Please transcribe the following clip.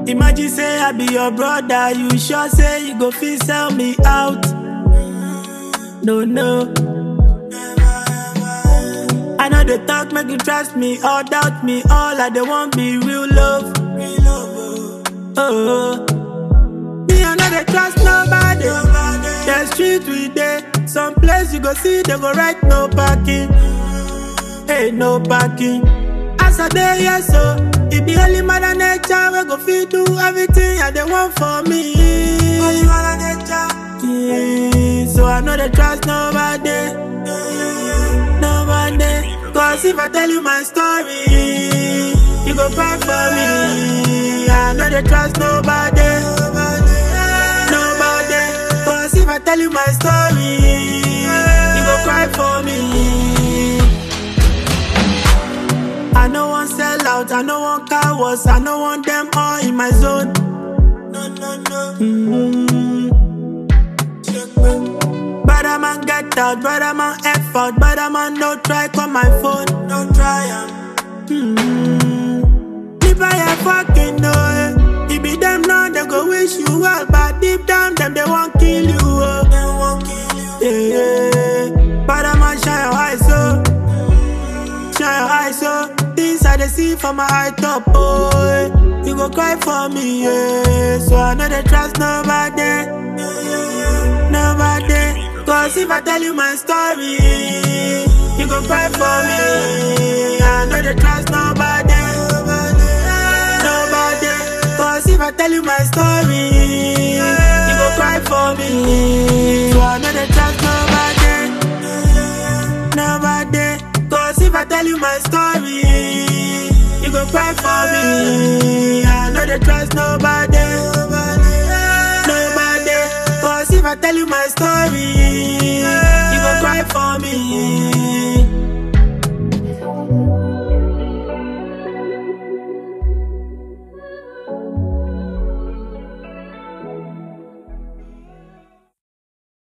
Imagine say I be your brother, you sure say you go fit sell me out. No, no. I know they talk, make you trust me or doubt me. All I they want be real love. Oh, me I know they trust nobody. The street we dey, some place you go see they go write no parking. Hey, no parking. As I dey here so, it be only mother nature we go fit do everything I they want for me. Only mother nature. Yeah, so I know they trust nobody. Nobody. Cause if I tell you my story, you go cry for me. I know they trust nobody. Nobody. Cause if I tell you my story, you go cry for me. I no one sell out, I no one cowards, I no want them all in my zone. No, no, no. Mm-hmm. Brother man get out, brother man F out, brother man no try call my phone, no try am. Mm-hmm. If I am fucking know it, it be them now they go wish you well, but deep down them they won't kill you. Oh. They won't kill you. Yeah, yeah. Brother man shine your eyes so, shine your eyes so. Things I they see from my eye top, boy. You go cry for me, yeah. So I know they trust nobody, nobody. Cause if I tell you my story, you go cry for me. I know they trust nobody, nobody. Cause if I tell you my story, you go cry for me. So I know they trust nobody, nobody. Cause if I tell you my story, you go cry for me. I know they trust nobody, nobody. Cause if I tell you my story,